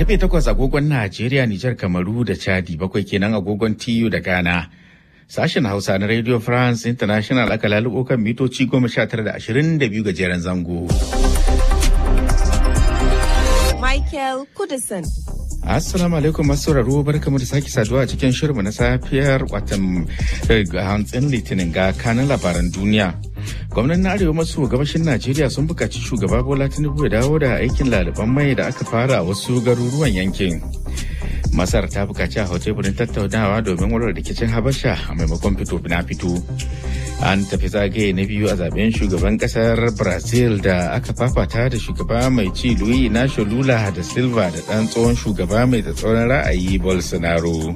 Karfe takwas agogon Najeriya, Nijar, Kamaru da Chadi bakwai kenan agogon TU da Ghana. Sashen Hausa na Radio France International aka lalubo kan mitoci goma sha tara da ashirin da biyu gajeren zango. Michael Kudison. Assalamu alaikum masu sauraro barkamu da sake saduwa a cikin shirinmu na safiyar watan hantsin litinin ga kanin labaran duniya. Gwamnan arewa maso gabashin Najeriya sun buƙaci shugaba Bola Tinubu ya dawo da aikin laliban mai da aka fara a wasu garuruwan yankin. Masar ta buƙaci a teburin tattaunawa domin warware rikicin Habasha a maimakon fito na fito. An tafi zagaye na biyu a zaben shugaban kasar Brazil da aka fafata da shugaba mai ci Luis Inacio Lula da Silva da ɗan tsohon shugaba mai tsatsauran ra'ayi Bolsonaro.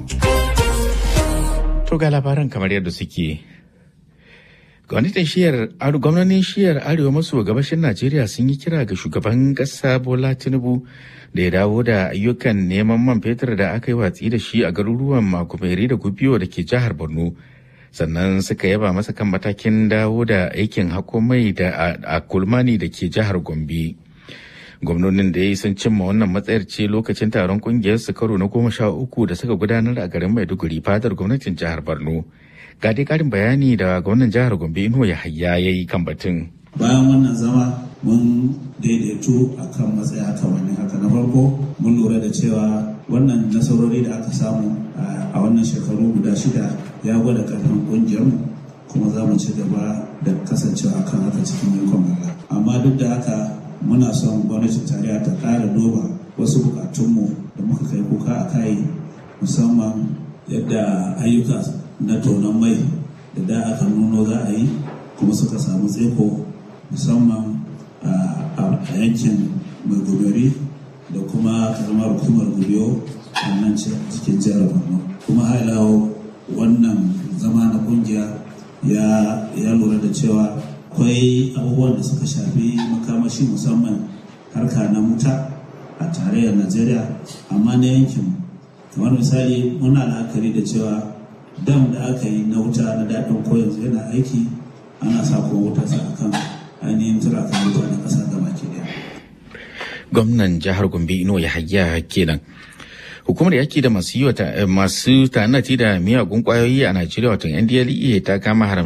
To ga labaran kamar yadda suke. Gwamnatin shiyar gwamnonin shiyar arewa maso gabashin Najeriya sun yi kira ga shugaban ƙasa Bola Tinubu da ya dawo da ayyukan neman man fetur da aka yi watsi da shi a garuruwan Makumeri da Gubiyo da ke jihar Borno. Sannan suka yaba masa kan matakin dawo da aikin hako mai da a kulmani da ke jihar Gombe. Gwamnonin da ya yi sun cimma wannan matsayar ce lokacin taron kungiyar su karo na goma sha uku da suka gudanar a garin Maiduguri fadar gwamnatin jihar Borno. ga dai karin bayani da gwamnan jihar gombe ino ya hayya ya yi kan batun bayan wannan zama mun daidaito a kan matsaya kamar haka na farko mun lura da cewa wannan nasarori da aka samu a wannan shekaru guda shida ya gwada karfin kungiyarmu kuma za mu ci gaba da kasancewa akan haka cikin yankon Allah amma duk da haka muna son gwamnatin tarayya ta ƙara duba wasu bukatunmu da muka kai kuka a kai musamman yadda ayyuka na tonon mai da da aka nuno za a yi kuma suka samu tseko musamman a yankin mai goberi da kuma karamar hukumar gubiyo a nan cikin jihar borno kuma hailawo wannan zama na kungiya ya lura da cewa akwai abubuwan da suka shafi makamashi musamman harka na wuta a tarayyar najeriya amma na yankin kamar misali muna la'akari da cewa dam da aka yi na wuta na daɗin ko yanzu yana aiki ana sa kuma wuta sa akan ainihin turakan wuta na ƙasa gaba ke daya. Gwamnan jihar Gombe Ino ya hayya kenan. Hukumar yaki da masu yi masu tanati da miyagun kwayoyi a Najeriya watan NDLEA ta kama haram